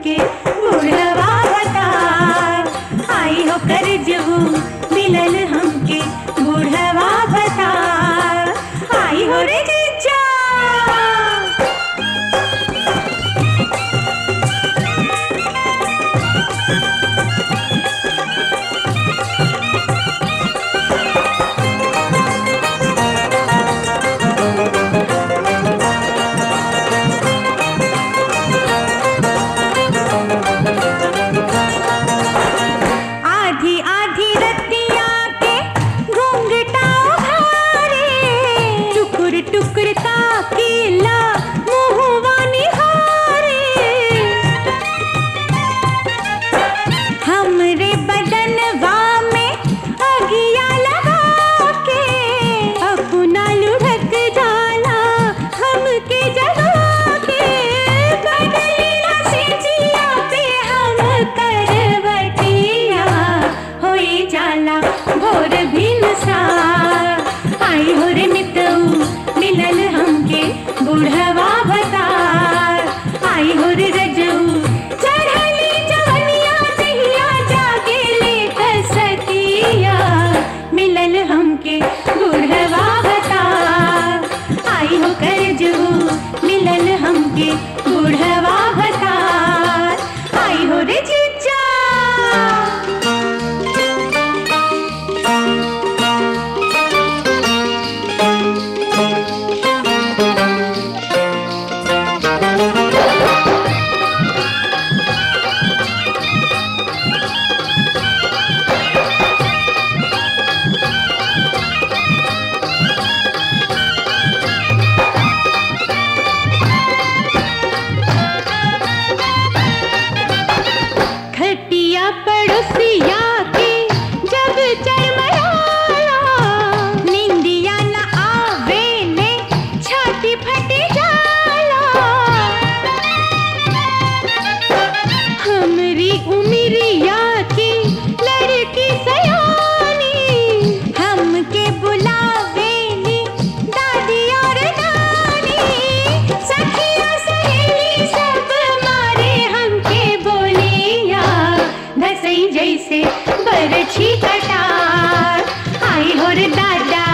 हमके बुढ़वा बता आई हो कर जबू मिलल हमके बुढ़वा बता आई हो रे जीजा आधी आधी रतिया के घूंघटा उघारे टुकुर टुकुर ताकीला मुहवा निहारे हमरे बदनवा में अगिया लगा के अपना लुढ़क जाला हमके जगा के बदलीला से जिया पे हम करवटिया होई जाला भोर भिनसा आई हो रे मितऊ मिलल हमके बुढ़वा बता आई हो रे रजऊ चढ़ली जवनिया दहिया जागे ले कसतिया मिलल हमके बुढ़वा बता आई हो कर जऊ मिलल हमके बुढ़वा बता आई हो रे जीजा खटिया पड़ोसिया के जब चरमराला निंदिया न आवे ने छाती फट जाला हमरी उमरिया की लड़की सयानी हमके बुलावे नी दादी और नानी सखिया सहेली सब मारे हमके बोलिया धसई जैसे बरछी कटार आई हो रे दादा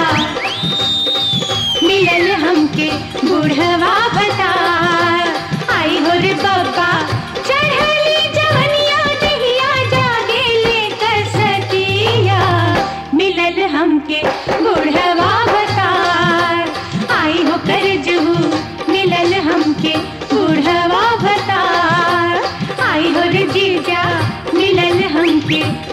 मिलल हमके बुढ़वा बता आई हो रे बाबा चढ़ली जवनिया दहिया जागे ले कसतिया मिलल हमके बुढ़वा बता आई हो कर जहू मिलल हमके बुढ़वा बता आई हो रे जीजा मिलल हमके